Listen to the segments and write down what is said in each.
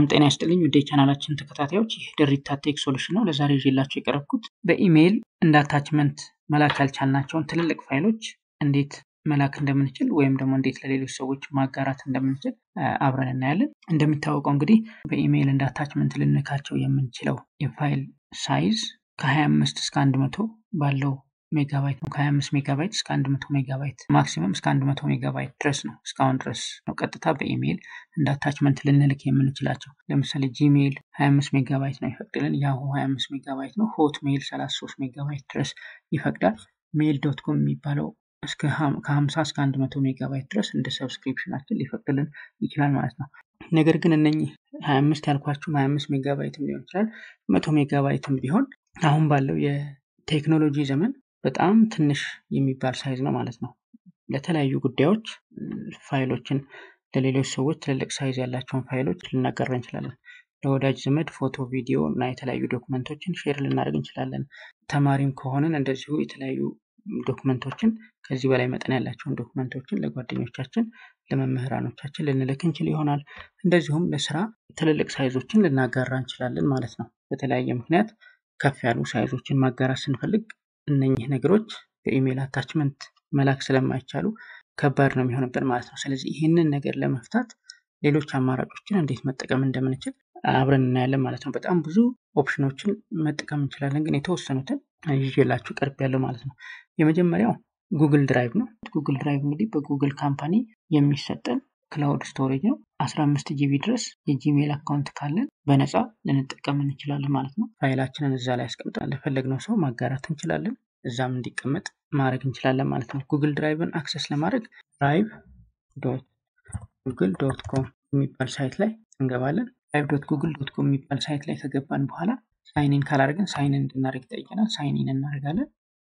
ጤና ይስጥልኝ ውድ የቻናላችን ተከታታዮች፣ ይህ ደሪታ ቴክ ሶሉሽን ነው። ለዛሬ ይዤላችሁ የቀረብኩት በኢሜይል እንደ አታችመንት መላክ ያልቻልናቸውን ትልልቅ ፋይሎች እንዴት መላክ እንደምንችል ወይም ደግሞ እንዴት ለሌሎች ሰዎች ማጋራት እንደምንችል አብረን እናያለን። እንደሚታወቀው እንግዲህ በኢሜይል እንደ አታችመንት ልንልካቸው የምንችለው የፋይል ሳይዝ ከ25 እስከ 100 ባለው ሜጋባይት ነው። ከ25 ሜጋባይት እስከ 100 ሜጋባይት ማክሲመም እስከ 100 ሜጋባይት ድረስ ነው። እስካሁን ድረስ ነው ቀጥታ በኢሜይል እንደ አታችመንት ልንልክ የምንችላቸው። ለምሳሌ ጂሜይል 25 ሜጋባይት ነው ይፈቅድልን። ያሁ 25 ሜጋባይት ነው። ሆት ሜይል 33 ሜጋባይት ድረስ ይፈቅዳል። ሜይል ዶት ኮም የሚባለው ከ50 እስከ 100 ሜጋባይት ድረስ እንደ ሰብስክሪፕሽናችን ሊፈቅድልን ይችላል ማለት ነው። ነገር ግን እነኚህ 25 ያልኳችሁም 25 ሜጋባይትም ሊሆን ይችላል መቶ ሜጋባይትም ቢሆን አሁን ባለው የቴክኖሎጂ ዘመን በጣም ትንሽ የሚባል ሳይዝ ነው ማለት ነው። ለተለያዩ ጉዳዮች ፋይሎችን ለሌሎች ሰዎች ትልልቅ ሳይዝ ያላቸውን ፋይሎች ልናጋራ እንችላለን። ለወዳጅ ዘመድ ፎቶ፣ ቪዲዮ እና የተለያዩ ዶክመንቶችን ሼር ልናደርግ እንችላለን። ተማሪም ከሆንን እንደዚሁ የተለያዩ ዶክመንቶችን ከዚህ በላይ መጠን ያላቸውን ዶክመንቶችን ለጓደኞቻችን፣ ለመምህራኖቻችን ልንልክ እንችል ይሆናል። እንደዚሁም ለስራ ትልልቅ ሳይዞችን ልናጋራ እንችላለን ማለት ነው። በተለያየ ምክንያት ከፍ ያሉ ሳይዞችን ማጋራት ስንፈልግ እነኚህ ነገሮች በኢሜይል አታችመንት መላክ ስለማይቻሉ ከባድ ነው የሚሆንብን ማለት ነው። ስለዚህ ይህንን ነገር ለመፍታት ሌሎች አማራጮችን እንዴት መጠቀም እንደምንችል አብረን እናያለን ማለት ነው። በጣም ብዙ ኦፕሽኖችን መጠቀም እንችላለን፣ ግን የተወሰኑትን ይዤላችሁ ቀርብ ያለው ማለት ነው። የመጀመሪያው ጉግል ድራይቭ ነው። ጉግል ድራይቭ እንግዲህ በጉግል ካምፓኒ የሚሰጠን ክላውድ ስቶሬጅ ነው። 15 ጂቢ ድረስ የጂሜይል አካውንት ካለን በነፃ ልንጠቀም እንችላለን ማለት ነው። ፋይላችንን እዛ ላይ አስቀምጠን ለፈለግነው ሰው ማጋራት እንችላለን። እዛም እንዲቀመጥ ማድረግ እንችላለን ማለት ነው። ጉግል ድራይቭን አክሰስ ለማድረግ ድራይቭ ዶት ጉግል ዶት ኮም የሚባል ሳይት ላይ እንገባለን። ድራይቭ ዶት ጉግል ዶት ኮም የሚባል ሳይት ላይ ከገባን በኋላ ሳይኒን ካላደረግን ሳይንን እንድናደርግ ይጠይቀናል። ሳይኒን እናደርጋለን።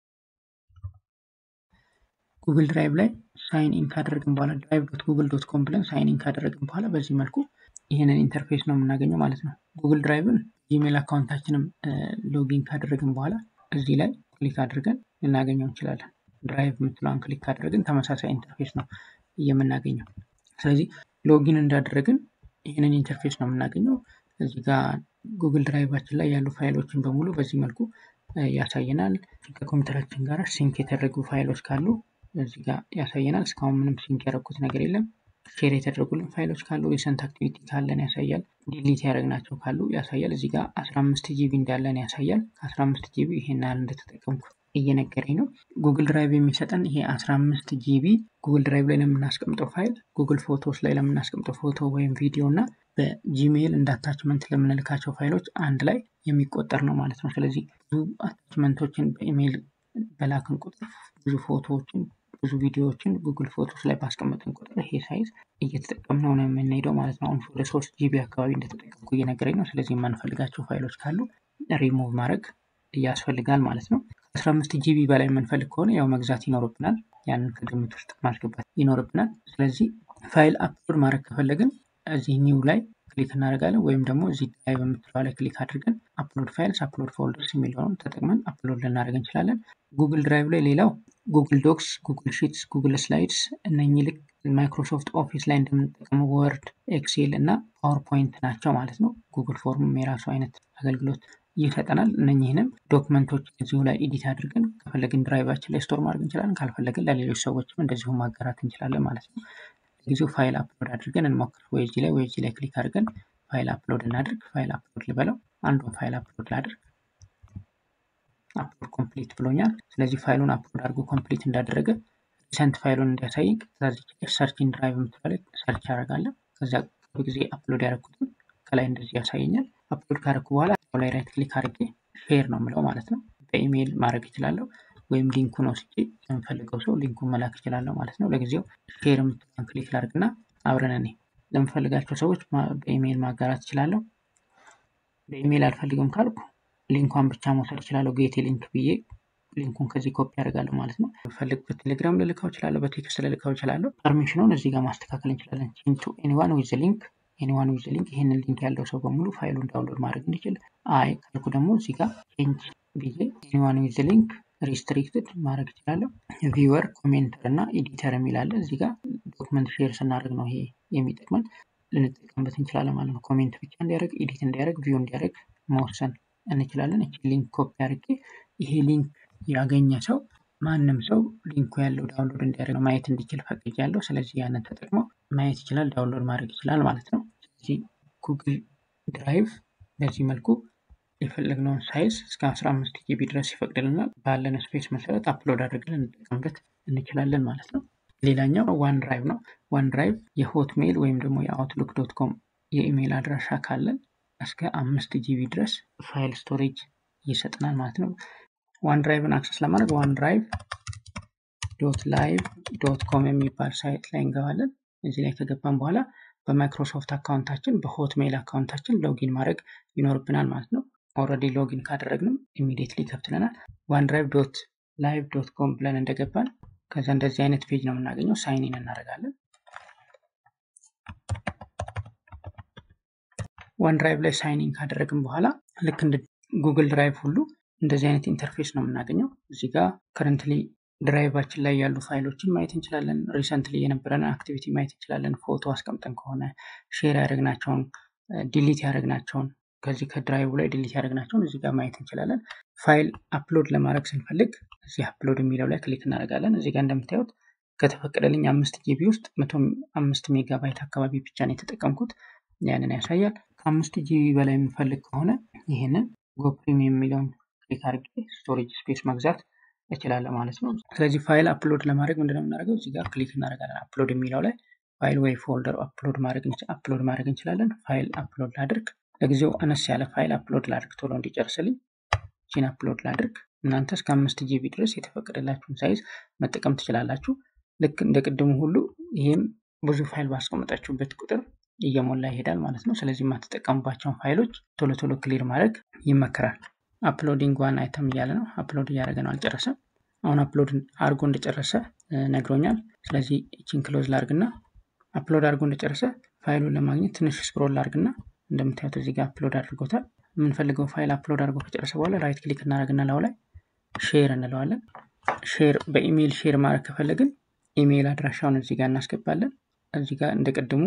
ጉግል ድራይቭ ላይ ሳይን ኢን ካደረግን በኋላ ድራይቭ ዶት ጉግል ዶት ኮም ብለን ሳይን ኢን ካደረግን በኋላ በዚህ መልኩ ይህንን ኢንተርፌስ ነው የምናገኘው ማለት ነው። ጉግል ድራይቭን ጂሜል አካውንታችንም ሎጊን ካደረግን በኋላ እዚህ ላይ ክሊክ አድርገን ልናገኘው እንችላለን። ድራይቭ የምትለውን ክሊክ ካደረግን ተመሳሳይ ኢንተርፌስ ነው የምናገኘው። ስለዚህ ሎጊን እንዳደረግን ይህንን ኢንተርፌስ ነው የምናገኘው። እዚህ ጋር ጉግል ድራይቫችን ላይ ያሉ ፋይሎችን በሙሉ በዚህ መልኩ ያሳየናል። ከኮምፒውተራችን ጋር ሲንክ የተደረጉ ፋይሎች ካሉ እዚህ ጋር ያሳየናል። እስካሁን ምንም ሲንክ ያደረኩት ነገር የለም። ሼር የተደረጉልን ፋይሎች ካሉ ሪሰንት አክቲቪቲ ካለን ያሳያል። ዲሊት ያደረግናቸው ካሉ ያሳያል። እዚህ ጋር 15 ጂቢ እንዳለን ያሳያል። ከ15 ጂቢ ይሄን ያህል እንደተጠቀምኩ እየነገረኝ ነው። ጉግል ድራይቭ የሚሰጠን ይሄ 15 ጂቢ ጉግል ድራይቭ ላይ ለምናስቀምጠው ፋይል፣ ጉግል ፎቶስ ላይ ለምናስቀምጠው ፎቶ ወይም ቪዲዮ እና በጂሜይል እንደ አታችመንት ለምንልካቸው ፋይሎች አንድ ላይ የሚቆጠር ነው ማለት ነው። ስለዚህ ብዙ አታችመንቶችን በኢሜይል በላክን ቁጥር ብዙ ፎቶዎችን ብዙ ቪዲዮዎችን ጉግል ፎቶስ ላይ ባስቀመጥን ቁጥር ይሄ ሳይዝ እየተጠቀምነው ነው የምንሄደው ማለት ነው። አሁን ወደ ሶስት ጂቢ አካባቢ እንደተጠቀምኩ እየነገረኝ ነው። ስለዚህ የማንፈልጋቸው ፋይሎች ካሉ ሪሙቭ ማድረግ ያስፈልጋል ማለት ነው። ከአስራ አምስት ጂቢ በላይ የምንፈልግ ከሆነ ያው መግዛት ይኖርብናል። ያንን ከግምት ውስጥ ማስገባት ይኖርብናል። ስለዚህ ፋይል አፕሎድ ማድረግ ከፈለግን እዚህ ኒው ላይ ክሊክ እናደርጋለን ወይም ደግሞ እዚህ ድራይቭ የምትለዋ ላይ ክሊክ አድርገን አፕሎድ ፋይልስ አፕሎድ ፎልደርስ የሚለውን ተጠቅመን አፕሎድ ልናደርግ እንችላለን። ጉግል ድራይቭ ላይ ሌላው ጉግል ዶክስ፣ ጉግል ሺትስ፣ ጉግል ስላይድስ እነኚህ ልክ ማይክሮሶፍት ኦፊስ ላይ እንደምንጠቀመው ወርድ፣ ኤክሴል እና ፓወርፖይንት ናቸው ማለት ነው። ጉግል ፎርምም የራሱ አይነት አገልግሎት ይሰጠናል። እነኚህንም ዶክመንቶች እዚሁ ላይ ኤዲት አድርገን ከፈለግን ድራይቫችን ላይ ስቶር ማድረግ እንችላለን። ካልፈለግን ለሌሎች ሰዎችም እንደዚሁ ማጋራት እንችላለን ማለት ነው። ለጊዜው ፋይል አፕሎድ አድርገን እንሞክር። ወይ እዚህ ላይ ወይ እዚህ ላይ ክሊክ አድርገን ፋይል አፕሎድ እናድርግ። ፋይል አፕሎድ ልበለው። አንዱን ፋይል አፕሎድ ላድርግ። አፕሎድ ኮምፕሊት ብሎኛል። ስለዚህ ፋይሉን አፕሎድ አድርጎ ኮምፕሊት እንዳደረገ ሪሰንት ፋይሉን እንዲያሳይኝ ሰርችን ድራይቭ የምትባለ ሰርች አደርጋለሁ። ከዚያ ጊዜ አፕሎድ ያደረኩትን ከላይ እንደዚህ ያሳየኛል። አፕሎድ ካደረኩ በኋላ ላይ ራይት ክሊክ አድርጌ ሼር ነው የምለው ማለት ነው። በኢሜይል ማድረግ እችላለሁ ወይም ሊንኩን ወስጄ ለምፈልገው ሰው ሊንኩን መላክ እችላለሁ ማለት ነው። ለጊዜው ሼር የምትለውን ክሊክ ላድርግና አብረን እኔ ለምፈልጋቸው ሰዎች በኢሜይል ማጋራት እችላለሁ። በኢሜይል አልፈልግም ካልኩ ሊንኳን ብቻ መውሰድ እችላለሁ። ጌቴ ሊንክ ብዬ ሊንኩን ከዚህ ኮፒ ያደርጋለሁ ማለት ነው። ፈልግ በቴሌግራም ልልካው እችላለሁ፣ በቴክስት ልልካው እችላለሁ። ፐርሚሽኑን እዚህ ጋር ማስተካከል እንችላለን። ቱ ኤኒዋን ዊዝ ሊንክ ኤኒዋን ዊዝ ሊንክ ይህንን ሊንክ ያለው ሰው በሙሉ ፋይሉን ዳውንሎድ ማድረግ እንዲችል። አይ ካልኩ ደግሞ እዚህ ጋር ቼንጅ ብዬ ኤኒዋን ዊዝ ሊንክ ሪስትሪክትድ ማድረግ እችላለሁ። ቪወር ኮሜንተር እና ኤዲተር የሚላለ እዚህ ጋር ዶክመንት ሼር ስናደርግ ነው ይሄ የሚጠቅመን። ልንጠቀምበት እንችላለን ማለት ነው። ኮሜንት ብቻ እንዲያደርግ፣ ኤዲት እንዲያደርግ፣ ቪው እንዲያደርግ መወሰን እንችላለን። እቺ ሊንክ ኮፒ አድርጌ ይሄ ሊንክ ያገኘ ሰው ማንም ሰው ሊንኩ ያለው ዳውንሎድ እንዲያደርግ ማየት እንዲችል ፈቅጃለሁ። ስለዚህ ያንን ተጠቅሞ ማየት ይችላል፣ ዳውንሎድ ማድረግ ይችላል ማለት ነው። ስለዚህ ጉግል ድራይቭ በዚህ መልኩ የፈለግነውን ሳይዝ እስከ 15 ጂቢ ድረስ ይፈቅድልናል። ባለን ስፔስ መሰረት አፕሎድ አድርገን እንጠቀምበት እንችላለን ማለት ነው። ሌላኛው ዋን ድራይቭ ነው። ዋን ድራይቭ የሆትሜል ወይም ደግሞ የአውትሉክ ዶት ኮም የኢሜይል አድራሻ ካለን እስከ አምስት ጂቢ ድረስ ፋይል ስቶሬጅ ይሰጥናል ማለት ነው። ዋን ድራይቭን አክሰስ ለማድረግ ዋን ድራይቭ ዶት ላይቭ ዶት ኮም የሚባል ሳይት ላይ እንገባለን። እዚህ ላይ ከገባን በኋላ በማይክሮሶፍት አካውንታችን በሆትሜል አካውንታችን ሎጊን ማድረግ ይኖርብናል ማለት ነው። ኦልሬዲ ሎጊን ካደረግንም ኢሚዲየትሊ ይከፍትልናል። ዋን ድራይቭ ዶት ላይቭ ዶት ኮም ብለን እንደገባን ከዛ እንደዚህ አይነት ፔጅ ነው የምናገኘው። ሳይኒን እናደርጋለን። ዋን ድራይቭ ላይ ሳይኒን ካደረግን በኋላ ልክ እንደ ጉግል ድራይቭ ሁሉ እንደዚህ አይነት ኢንተርፌስ ነው የምናገኘው። እዚህ ጋር ከረንትሊ ድራይቫችን ላይ ያሉ ፋይሎችን ማየት እንችላለን። ሪሰንትሊ የነበረን አክቲቪቲ ማየት እንችላለን። ፎቶ አስቀምጠን ከሆነ ሼር ያደረግናቸውን፣ ዲሊት ያደረግናቸውን ከዚህ ከድራይቭ ላይ ዲሊት ያደረግናቸውን እዚህ ጋር ማየት እንችላለን። ፋይል አፕሎድ ለማድረግ ስንፈልግ እዚህ አፕሎድ የሚለው ላይ ክሊክ እናደርጋለን። እዚህ ጋር እንደምታዩት ከተፈቀደልኝ አምስት ጂቢ ውስጥ መቶ አምስት ሜጋባይት አካባቢ ብቻ ነው የተጠቀምኩት። ያንን ያሳያል። ከአምስት ጂቢ በላይ የምፈልግ ከሆነ ይህንን ጎፕሪም የሚለውን ክሊክ አድርጌ ስቶሬጅ ስፔስ መግዛት እችላለሁ ማለት ነው። ስለዚህ ፋይል አፕሎድ ለማድረግ ምንድነው የምናደርገው? እዚህ ጋር ክሊክ እናደርጋለን። አፕሎድ የሚለው ላይ ፋይል ወይ ፎልደር አፕሎድ ማድረግ እንችላለን። ፋይል አፕሎድ ላድርግ። ለጊዜው አነስ ያለ ፋይል አፕሎድ ላድርግ ቶሎ እንዲጨርስልኝ ቺን አፕሎድ ላድርግ። እናንተ እስከ አምስት ጂቢ ድረስ የተፈቀደላችሁን ሳይዝ መጠቀም ትችላላችሁ። ልክ እንደ ቅድሙ ሁሉ ይህም ብዙ ፋይል ባስቀመጣችሁበት ቁጥር እየሞላ ይሄዳል ማለት ነው። ስለዚህ የማትጠቀሙባቸውን ፋይሎች ቶሎ ቶሎ ክሊር ማድረግ ይመከራል። አፕሎዲንግ ዋን አይተም እያለ ነው። አፕሎድ እያደረገ ነው፣ አልጨረሰም። አሁን አፕሎድ አድርጎ እንደጨረሰ ነግሮኛል። ስለዚህ ይችን ክሎዝ ላርግና አፕሎድ አድርጎ እንደጨረሰ ፋይሉን ለማግኘት ትንሽ ስክሮል ላርግና እንደምታዩት እዚህ ጋር አፕሎድ አድርጎታል። የምንፈልገው ፋይል አፕሎድ አድርጎ ከጨረሰ በኋላ ራይት ክሊክ እናደርግና ላው ላይ ሼር እንለዋለን። ሼር በኢሜይል ሼር ማድረግ ከፈለግን ኢሜይል አድራሻውን እዚህ ጋር እናስገባለን። እዚህ ጋር እንደ ቅድሙ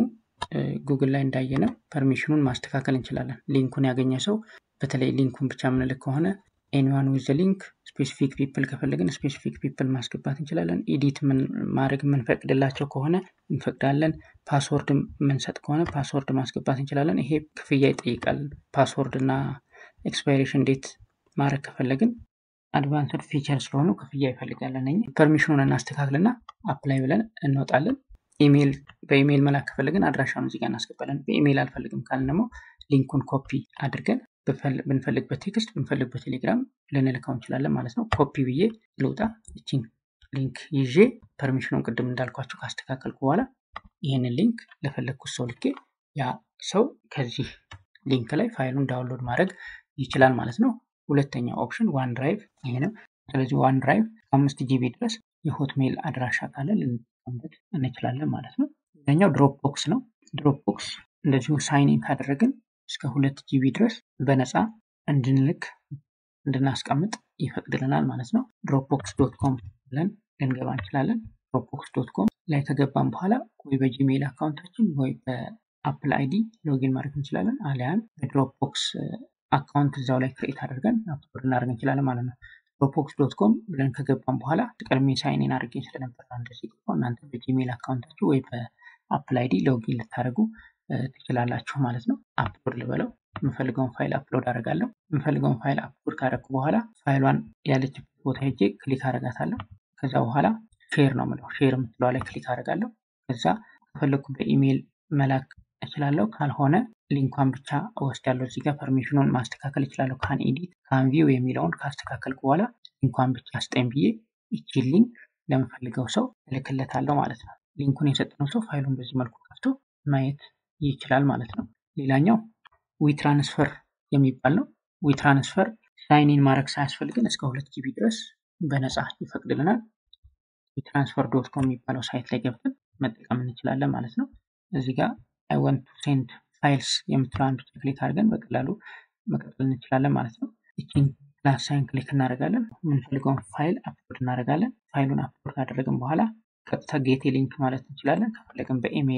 ጉግል ላይ እንዳየነው ፐርሚሽኑን ማስተካከል እንችላለን። ሊንኩን ያገኘ ሰው በተለይ ሊንኩን ብቻ የምንልክ ከሆነ ኤኒዋን ዊዝ ሊንክ ስፔሲፊክ ፒፕል ከፈለግን ስፔሲፊክ ፒፕል ማስገባት እንችላለን። ኢዲት ማድረግ የምንፈቅድላቸው ከሆነ እንፈቅዳለን። ፓስወርድ የምንሰጥ ከሆነ ፓስወርድ ማስገባት እንችላለን። ይሄ ክፍያ ይጠይቃል። ፓስወርድ እና ኤክስፓይሬሽን ዴት ማድረግ ከፈለግን አድቫንስድ ፊቸር ስለሆኑ ክፍያ ይፈልጋል። እነኝህ ፐርሚሽኑን እናስተካክልና አፕላይ ብለን እንወጣለን። ኢሜይል በኢሜይል መላክ ከፈለግን አድራሻውን እዚጋ እናስገባለን። በኢሜይል አልፈልግም ካልን ደግሞ ሊንኩን ኮፒ አድርገን ብንፈልግበት ቴክስት ብንፈልግበት ቴሌግራም ልንልከው እንችላለን ማለት ነው። ኮፒ ብዬ ልውጣ። እቺን ሊንክ ይዤ ፐርሚሽኑን ቅድም እንዳልኳቸው ካስተካከልኩ በኋላ ይህንን ሊንክ ለፈለግኩት ሰው ልኬ ያ ሰው ከዚህ ሊንክ ላይ ፋይሉን ዳውንሎድ ማድረግ ይችላል ማለት ነው። ሁለተኛው ኦፕሽን ዋን ድራይቭ ይሄ ነው። ስለዚህ ዋን ድራይቭ ከአምስት ጂቢ ድረስ የሆትሜል አድራሻ ካለ ልንጠቀምበት እንችላለን ማለት ነው። ሌላኛው ድሮፕ ቦክስ ነው። ድሮፕ ቦክስ እንደዚሁ ሳይኒን ካደረግን እስከ ሁለት ጂቢ ድረስ በነፃ እንድንልክ እንድናስቀምጥ ይፈቅድልናል ማለት ነው። ድሮፕቦክስ ዶት ኮም ብለን ልንገባ እንችላለን። ድሮፕቦክስ ዶት ኮም ላይ ከገባን በኋላ ወይ በጂሜይል አካውንታችን ወይ በአፕል አይዲ ሎጊን ማድረግ እንችላለን። አሊያን በድሮፕቦክስ አካውንት እዛው ላይ ክሬት አድርገን አፕሎድ እናደርግ እንችላለን ማለት ነው። ድሮፕቦክስ ዶት ኮም ብለን ከገባን በኋላ ቀድሜ ሳይኔን አድርጌ ስለነበር እንደዚህ ገባው። እናንተ በጂሜይል አካውንታችሁ ወይ በአፕል አይዲ ሎጊን ልታደርጉ ትችላላችሁ ማለት ነው። አፕሎድ ልበለው። የምፈልገውን ፋይል አፕሎድ አደርጋለሁ። የምፈልገውን ፋይል አፕሎድ ካደረግኩ በኋላ ፋይሏን ያለችበት ቦታ ሄጄ ክሊክ አደርጋታለሁ። ከዛ በኋላ ሼር ነው የምለው። ሼር የምትለዋ ላይ ክሊክ አደርጋለሁ። ከዛ ከፈለግኩ በኢሜይል መላክ እችላለሁ። ካልሆነ ሊንኳን ብቻ እወስዳለሁ። እዚህ ጋር ፐርሚሽኑን ማስተካከል እችላለሁ። ካን ኤዲት ካን ቪው የሚለውን ካስተካከልኩ በኋላ ሊንኳን ብቻ ስጠኝ ብዬ ይቺን ሊንክ ለምፈልገው ሰው እልክለታለሁ ማለት ነው። ሊንኩን የሰጠነው ሰው ፋይሉን በዚህ መልኩ ከፍቶ ማየት ይችላል ማለት ነው። ሌላኛው ዊትራንስፈር የሚባል ነው። ዊትራንስፈር ሳይኒን ማድረግ ሳያስፈልግን እስከ ሁለት ጂቢ ድረስ በነፃ ይፈቅድልናል። ዊትራንስፈር ዶት ኮም የሚባለው ሳይት ላይ ገብተን መጠቀም እንችላለን ማለት ነው። እዚህ ጋር አይ ወንት ቱ ሴንድ ፋይልስ የምትለዋን ብቻ ክሊክ አድርገን በቀላሉ መቀጠል እንችላለን ማለት ነው። ይችን ፕላስ ሳይን ክሊክ እናደርጋለን። የምንፈልገውን ፋይል አፕሎድ እናደርጋለን። ፋይሉን አፕሎድ ካደረግን በኋላ ቀጥታ ጌቴ ሊንክ ማለት እንችላለን። ከፈለግን በኢሜይልም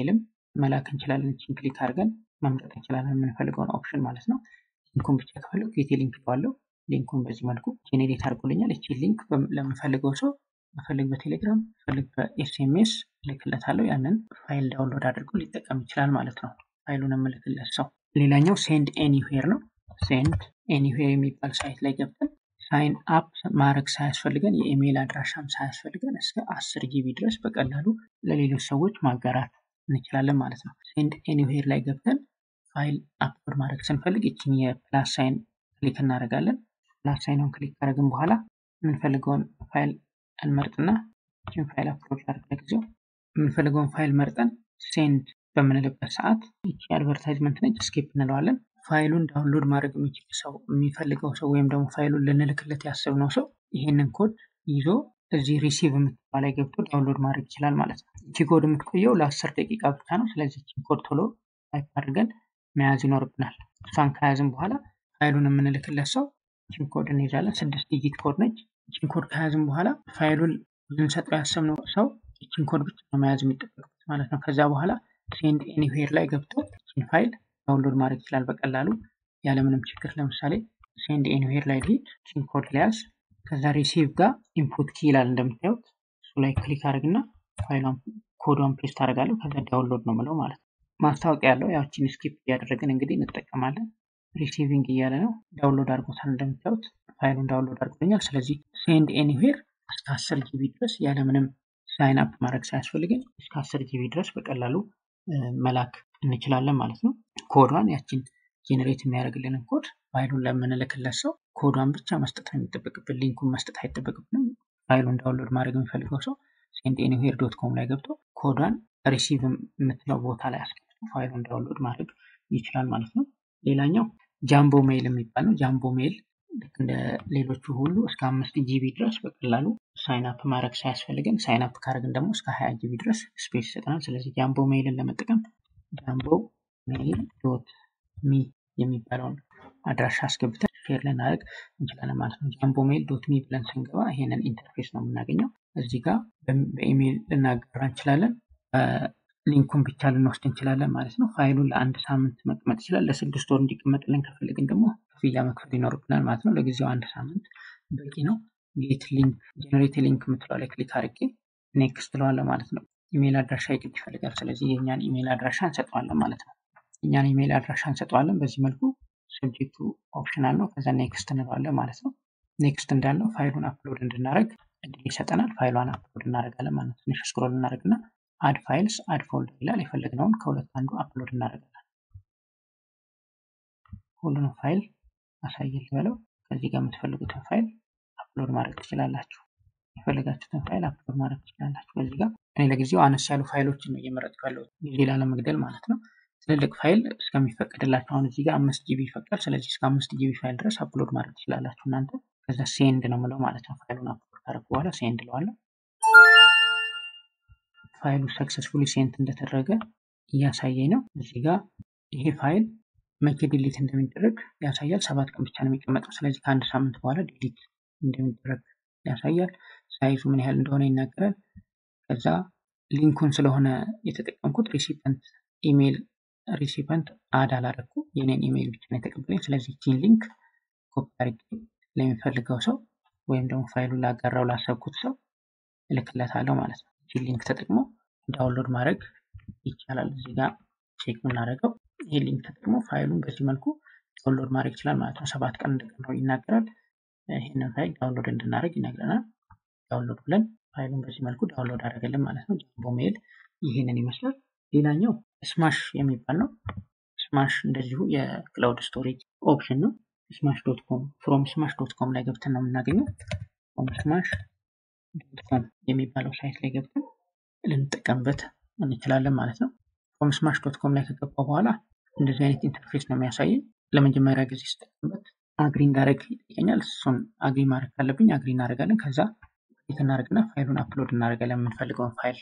መላክ እንችላለን። እችን ክሊክ አድርገን መምረጥ እንችላለን የምንፈልገውን ኦፕሽን ማለት ነው። ሊንኩን ብቻ ከፈለጉ ጌቴ ሊንክ ባለው ሊንኩን በዚህ መልኩ ጄኔሬት አድርጎልኛል። እቺ ሊንክ ለምፈልገው ሰው በፈልግ በቴሌግራም በፈልግ በኤስኤምኤስ ልክለታለሁ። ያንን ፋይል ዳውንሎድ አድርጎ ሊጠቀም ይችላል ማለት ነው። ፋይሉን የምልክለት ሰው። ሌላኛው ሴንድ ኤኒዌር ነው። ሴንድ ኤኒዌር የሚባል ሳይት ላይ ገብተን ሳይን አፕ ማድረግ ሳያስፈልገን የኢሜይል አድራሻም ሳያስፈልገን እስከ አስር ጂቢ ድረስ በቀላሉ ለሌሎች ሰዎች ማጋራት እንችላለን ማለት ነው። ሴንድ ኤኒዌር ላይ ገብተን ፋይል አፕሎድ ማድረግ ስንፈልግ ይችን የፕላስ ሳይን ክሊክ እናደርጋለን። ፕላስ ሳይኑን ክሊክ ካደረግን በኋላ የምንፈልገውን ፋይል እንመርጥና ይችን ፋይል አፕሎድ ላድርግ ለጊዜው። የምንፈልገውን ፋይል መርጠን ሴንድ በምንልበት ሰዓት ይቺ አድቨርታይዝመንት ነች፣ ስኪፕ እንለዋለን። ፋይሉን ዳውንሎድ ማድረግ የሚችል ሰው የሚፈልገው ሰው ወይም ደግሞ ፋይሉን ልንልክለት ያሰብነው ሰው ይህንን ኮድ ይዞ እዚህ ሪሲቭ የምትባል ላይ ገብቶ ዳውንሎድ ማድረግ ይችላል ማለት ነው። እቺ ኮድ የምትቆየው ለአስር ደቂቃ ብቻ ነው። ስለዚህ እቺን ኮድ ቶሎ ታይፕ አድርገን መያዝ ይኖርብናል። እሷን ከያዝን በኋላ ፋይሉን የምንልክለት ሰው እቺን ኮድ እንይዛለን። ስድስት ዲጂት ኮድ ነች። እቺን ኮድ ከያዝን በኋላ ፋይሉን ልንሰጠው ያሰብነው ሰው እቺን ኮድ ብቻ ነው መያዝ የሚጠበቅበት ማለት ነው። ከዛ በኋላ ሴንድ ኤኒዌር ላይ ገብቶ እቺን ፋይል ዳውንሎድ ማድረግ ይችላል በቀላሉ ያለምንም ችግር። ለምሳሌ ሴንድ ኤኒዌር ላይ ልሂድ፣ እቺን ኮድ ሊያዝ ከዛ ሪሲቭ ጋር ኢንፑት ኪ ይላል እንደምታዩት። እሱ ላይ ክሊክ አድርግና ፋይሏን ኮዷን ፔስት አደርጋለሁ። ከዛ ዳውንሎድ ነው ምለው ማለት ነው። ማስታወቂያ ያለው ያችን ስኪፕ እያደረግን እንግዲህ እንጠቀማለን። ሪሲቪንግ እያለ ነው። ዳውንሎድ አድርጎታል እንደምታዩት ፋይሉን ዳውንሎድ አድርጎኛል። ስለዚህ ሴንድ ኤኒዌር እስከ አስር ጂቢ ድረስ ያለምንም ሳይን አፕ ማድረግ ሳያስፈልግን እስከ አስር ጂቢ ድረስ በቀላሉ መላክ እንችላለን ማለት ነው። ኮዷን ያችን ጄኔሬት የሚያደርግልንን ኮድ ፋይሉን ለምንልክለት ሰው ኮዷን ብቻ መስጠት ነው የሚጠበቅብን። ሊንኩን መስጠት አይጠበቅብንም። ፋይሉን ዳውንሎድ ማድረግ የሚፈልገው ሰው ሴንድ ኤኒዌር ዶት ኮም ላይ ገብቶ ኮዷን ሪሲቭ የምትለው ቦታ ላይ አስገብቶ ፋይሉን ዳውንሎድ ማድረግ ይችላል ማለት ነው። ሌላኛው ጃምቦ ሜይል የሚባል ነው። ጃምቦ ሜይል ልክ እንደ ሌሎቹ ሁሉ እስከ አምስት ጂቢ ድረስ በቀላሉ ሳይን አፕ ማድረግ ሳያስፈልገን ሳይን አፕ ካደረግን ደግሞ እስከ ሀያ ጂቢ ድረስ ስፔስ ይሰጠናል። ስለዚህ ጃምቦ ሜይልን ለመጠቀም ጃምቦ ሜይል ዶት ሚ የሚባለውን አድራሻ አስገብተን ሼር ልናደርግ እንችላለን ማለት ነው። ጃምቦ ሜይል ዶት ሚ ብለን ስንገባ ይሄንን ኢንተርፌስ ነው የምናገኘው። እዚህ ጋር በኢሜይል ልናጋራ እንችላለን። ሊንኩን ብቻ ልንወስድ እንችላለን ማለት ነው። ፋይሉን ለአንድ ሳምንት መቀመጥ ይችላል። ለስድስት ወር እንዲቀመጥልን ከፈለግን ደግሞ ክፍያ መክፈል ይኖርብናል ማለት ነው። ለጊዜው አንድ ሳምንት በቂ ነው። ጌት ሊንክ ጀነሬት ሊንክ የምትለው ላይ ክሊክ አድርጌ ኔክስት እለዋለሁ ማለት ነው። ኢሜይል አድራሻ የግድ ይፈልጋል። ስለዚህ የእኛን ኢሜይል አድራሻ እንሰጠዋለን ማለት ነው። እኛን ኢሜይል አድራሻ እንሰጠዋለን። በዚህ መልኩ ሰብጀክቱ ኦፕሽናል ነው። ከዛ ኔክስት እንለዋለን ማለት ነው። ኔክስት እንዳለው ፋይሉን አፕሎድ እንድናደርግ እድል ይሰጠናል። ፋይሏን አፕሎድ እናደርጋለን ማለት ነው። ትንሽ ስክሮል እናደርግና አድ ፋይልስ አድ ፎልደር ይላል። የፈለግነውን ከሁለት አንዱ አፕሎድ እናደርጋለን። ሁሉንም ፋይል አሳየል በለው። ከዚህ ጋር የምትፈልጉትን ፋይል አፕሎድ ማድረግ ትችላላችሁ። የፈለጋችሁትን ፋይል አፕሎድ ማድረግ ትችላላችሁ። በዚህ ጋር እኔ ለጊዜው አነስ ያሉ ፋይሎችን ነው እየመረጥኩ ያለሁት ጊዜ ላለመግደል ማለት ነው። ትልልቅ ፋይል እስከሚፈቀድላችሁ አሁን እዚህ ጋር አምስት ጂቢ ይፈቅዳል። ስለዚህ እስከ አምስት ጂቢ ፋይል ድረስ አፕሎድ ማድረግ ትችላላችሁ እናንተ። ከዛ ሴንድ ነው ምለው ማለት ነው። ፋይሉን አፕሎድ ካደረኩ በኋላ ሴንድ ለዋለሁ። ፋይሉ ሰክሰስፉሊ ሴንት እንደተደረገ እያሳየኝ ነው። እዚህ ጋር ይሄ ፋይል መቼ ዲሊት እንደሚደረግ ያሳያል። ሰባት ቀን ብቻ ነው የሚቀመጠው። ስለዚህ ከአንድ ሳምንት በኋላ ዲሊት እንደሚደረግ ያሳያል። ሳይዙ ምን ያህል እንደሆነ ይናገራል። ከዛ ሊንኩን ስለሆነ የተጠቀምኩት ሪሲፐንት ኢሜይል ሪሲፐንት አድ አላደረኩ የኔን ኢሜይል ብቻ ነው የተቀበለኝ። ስለዚህ ቺን ሊንክ ኮፒ አድርጌ ለሚፈልገው ሰው ወይም ደግሞ ፋይሉን ላጋራው ላሰብኩት ሰው እልክለታለሁ ማለት ነው። ቺን ሊንክ ተጠቅሞ ዳውንሎድ ማድረግ ይቻላል። እዚህ ጋር ቼክ የምናደርገው ይህ ሊንክ ተጠቅሞ ፋይሉን በዚህ መልኩ ዳውንሎድ ማድረግ ይችላል ማለት ነው። ሰባት ቀን እንደቀረው ይናገራል። ይህንን ፋይል ዳውንሎድ እንድናደርግ ይነግረናል። ዳውንሎድ ብለን ፋይሉን በዚህ መልኩ ዳውንሎድ አደረገልን ማለት ነው። ጃምቦ ሜይል ይህንን ይመስላል። ሌላኛው ስማሽ የሚባል ነው። ስማሽ እንደዚሁ የክላውድ ስቶሬጅ ኦፕሽን ነው። ስማሽ ዶት ኮም ፍሮም ስማሽ ዶት ኮም ላይ ገብተን ነው የምናገኘው። ፍሮም ስማሽ ዶት ኮም የሚባለው ሳይት ላይ ገብተን ልንጠቀምበት እንችላለን ማለት ነው። ፍሮም ስማሽ ዶት ኮም ላይ ከገባው በኋላ እንደዚህ አይነት ኢንተርፌስ ነው የሚያሳየኝ። ለመጀመሪያ ጊዜ ስጠቀምበት አግሪ እንዳደረግ ይጠይቀኛል። እሱን አግሪ ማድረግ ካለብኝ አግሪ እናደርጋለን። ከዛ ክሊክ እናደርግና ፋይሉን አፕሎድ እናደርጋለን የምንፈልገውን ፋይል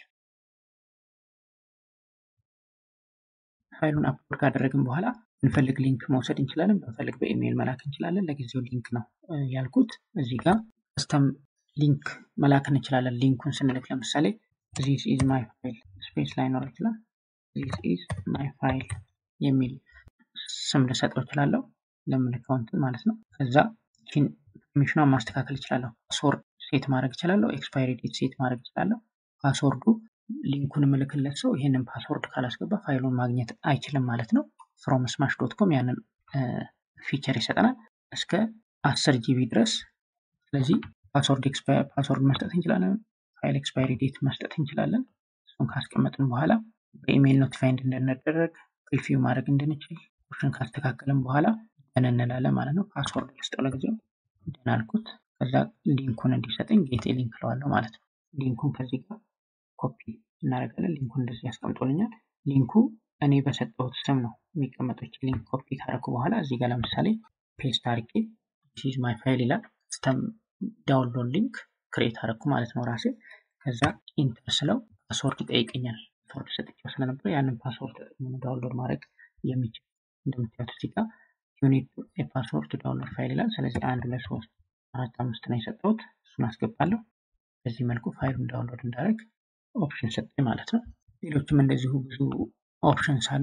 ፋይሉን አፕሎድ ካደረግን በኋላ ብንፈልግ ሊንክ መውሰድ እንችላለን። ብንፈልግ በኢሜይል መላክ እንችላለን። ለጊዜው ሊንክ ነው ያልኩት። እዚህ ጋር ከስተም ሊንክ መላክ እንችላለን። ሊንኩን ስንልክ ለምሳሌ ዚስ ኢዝ ማይ ፋይል ስፔስ ላይኖር ይችላል። ዚስ ኢዝ ማይ ፋይል የሚል ስም ልሰጠው እችላለሁ ለምልከው እንትን ማለት ነው። ከዛ ቺን ፐርሚሽኗን ማስተካከል እችላለሁ። ፓስወርድ ሴት ማድረግ እችላለሁ። ኤክስፓይሪ ዴት ሴት ማድረግ እችላለሁ። ፓስወርዱ ሊንኩን ምልክለት ሰው ይህንን ፓስወርድ ካላስገባ ፋይሉን ማግኘት አይችልም ማለት ነው። ፍሮም ስማሽ ዶት ኮም ያንን ፊቸር ይሰጠናል እስከ አስር ጂቢ ድረስ። ስለዚህ ፓስወርድ ፓስወርድ መስጠት እንችላለን። ፋይል ኤክስፓይሪ ዴት መስጠት እንችላለን። እሱን ካስቀመጥን በኋላ በኢሜይል ኖቲፋይ እንድንደረግ ፕሪቪው ማድረግ እንድንችል ኦፕሽን ካስተካከልን በኋላ ደን እንላለን ማለት ነው። ፓስወርድ ልስጠው ለጊዜው ደን አልኩት። ከዛ ሊንኩን እንዲሰጠኝ ጌቴ ሊንክ ለዋለሁ ማለት ነው። ሊንኩን ከዚህ ጋር ኮፒ እናደርጋለን። ሊንኩን እንደዚህ ያስቀምጦልኛል። ሊንኩ እኔ በሰጠሁት ስም ነው የሚቀመጠው። ሊንክ ኮፒ ካደረኩ በኋላ እዚህ ጋር ለምሳሌ ፔስት አድርጌ ቺዝ ማይ ፋይል ይላል። ስተም ዳውንሎድ ሊንክ ክሬት አደረኩ ማለት ነው ራሴ። ከዛ ኢንተር ስለው ፓስወርድ ይጠይቀኛል። ፓስወርድ ሰጥቼው ስለነበረ ያንን ፓስወርድ ተጠቅሞ ዳውንሎድ ማድረግ የሚችል እንደምታዩት እዚህ ጋር ዩኒት የፓስወርድ ዳውንሎድ ፋይል ይላል። ስለዚህ አንድ ሁለት ሶስት አራት አምስት ነው የሰጠሁት። እሱን አስገባለሁ። በዚህ መልኩ ፋይሉን ዳውንሎድ እንዳደረግ ኦፕሽን ሰጠኝ ማለት ነው። ሌሎችም እንደዚሁ ብዙ ኦፕሽንስ አሉ።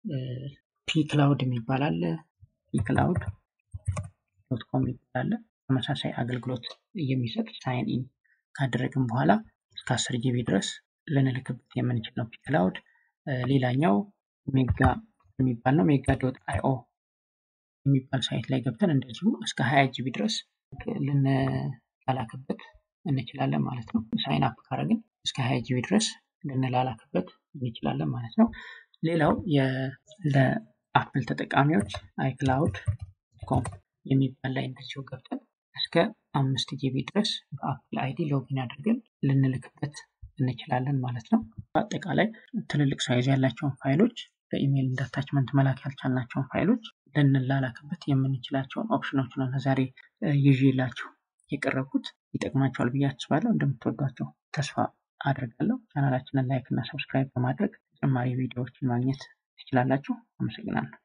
ፒ ክላውድ የሚባል አለ። ፒ ክላውድ ዶት ኮም የሚባል አለ። ተመሳሳይ አገልግሎት የሚሰጥ ሳይን ኢን ካደረግን በኋላ እስከ አስር ጂቢ ድረስ ልንልክበት የምንችል ነው። ፒ ክላውድ ሌላኛው ሜጋ የሚባል ነው። ሜጋ ዶት አይኦ የሚባል ሳይት ላይ ገብተን እንደዚሁ እስከ ሀያ ጂቢ ድረስ ልንላላክበት እንችላለን ማለት ነው። ሳይን አፕ ካረግን እስከ ሀያ ጂቢ ድረስ ልንላላክበት እንችላለን ማለት ነው። ሌላው ለአፕል ተጠቃሚዎች አይክላውድ ኮም የሚባል ላይ እንደዚሁ ገብተን እስከ አምስት ጂቢ ድረስ በአፕል አይዲ ሎጊን አድርገን ልንልክበት እንችላለን ማለት ነው። በአጠቃላይ ትልልቅ ሳይዝ ያላቸውን ፋይሎች በኢሜይል እንደ አታችመንት መላክ ያልቻልናቸውን ፋይሎች ልንላላክበት የምንችላቸውን ኦፕሽኖች ነው ለዛሬ ይዤላችሁ የቀረብኩት። ይጠቅማቸዋል ብዬ አስባለሁ። እንደምትወዷቸው ተስፋ አድርጋለሁ። ቻናላችንን ላይክ እና ሰብስክራይብ በማድረግ ተጨማሪ ቪዲዮዎችን ማግኘት ትችላላችሁ። አመሰግናለሁ።